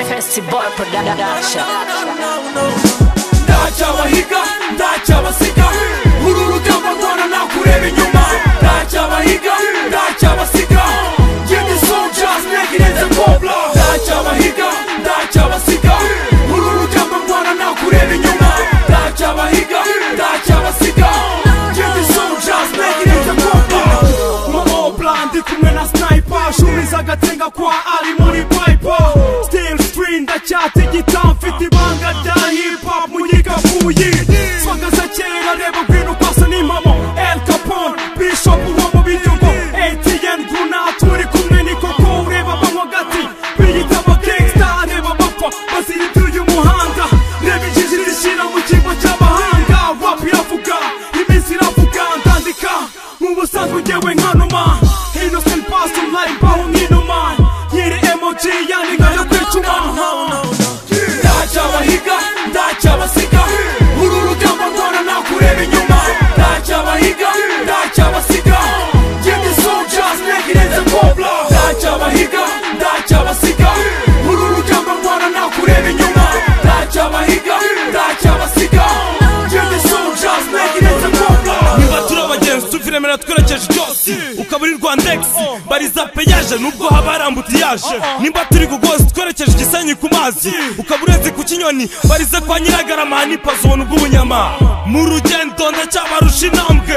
Festival Production. ntacyabahiga ntacyabasiga uru rugamba rwana nakureba inyuma ntacyabahiga ntacyabasiga genda soja snake irenze kobra ntacyabahiga ntacyabasiga uru rugamba rwana nakureba inyuma ntacyabahiga ntacyabasiga genda soja snake irenze kobra mobra ndi kumwe na sniper shumiza agatenga kwa ari muri piper still stream ndacyatigita mfite ibanga rya hip hop mu gikapuyi swagaza kera reba ngwino kwasa n'impamo El Capone Bishop uwo mu biryogo ATN Guna turi kumwe ni koko ureba banywa gati biyita aba gangsta reba bapfa bazirituye uyu muhanda reba injiji zishyira mu kigo cy'amahanga rap iravuga iminsi iravuga ndandika mu busanzwe ngewe nkanuma innocent pastor life mbaho nk'inuma nyiri emoji yani nkayo kwicuma ntacyabahiga ntacyabasiga uru rugamba rwana nakureba inyuma ntacyabahiga ntacyabasiga ngende soja snake irenze kobra ntacyabahiga ntacyabasiga uru rugamba rwana nakureba inyuma ntacyabahiga ntacyabasiga ngende soja snake irenze kobra niba turi abagenzi tuvuremera twerekeje cyose ukaba uri rwandegisi bariza peyaje nubwo haba harambutse yaje nimba turi kugozi twerekeje igisenyi ku mazi ukaba ureze ku kinyoni barize kwa nyiragarama hanipazi ubona ubw'ubunyama mu rugendo ndacyabarusha intambwe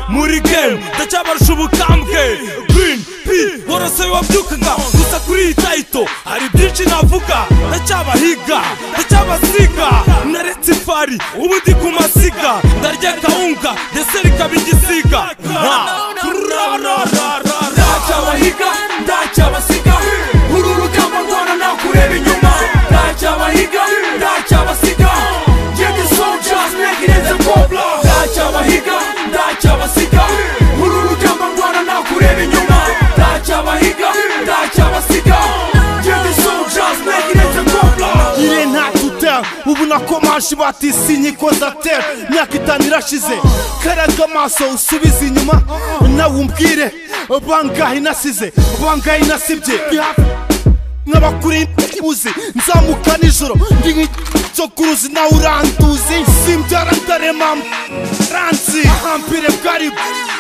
muri gemu ndacyabarusha ubukambwe girini pi worose wabyukaga gusa kuri iyi tayito hari byinshi navuga ndacyabahiga ndacyabasiga naretse ifari ubu ndi ku masiga ndarya kawunga ndetse ikaba igisiga nta ndacyabahiga ndacyabasiga uru rugamba rwana nakureba inyuma ndacyabahiga ndacyabasiga ngende soja snake irenze kobra ndacyabahiga ndacyabasiga uru rugamba rwana nakureba inyuma ndacyabahiga ndacyabasiga ngende soja snake irenze kobra Il est not to tell ubu nakomashi batisi inkiko za tera imyaka itanu irashize kariya kamaso usubize inyuma nawe umbwire bangahe nasize bangahe nasibye nk'abakuri uzi nzamuka nijoro ndi nk'icyokuruzi nawe uranduzi simbyara ndarema ranzi ahambire bwari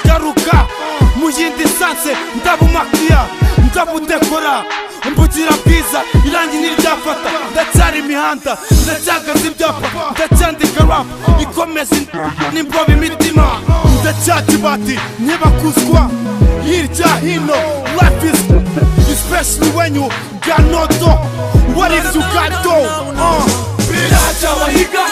garuka mu yindi sanse ndabumakiya ndabudekora mbugira bwiza irangi ntiriryafata ndacyari imihanda ndacyagaza ibyapa ndacyandika rap ikomeza n'imbobe imitima ndacyakibati ntibakuzwa hirya hino life is especially when you got no dough what if you got dough uh. Ntacabahiga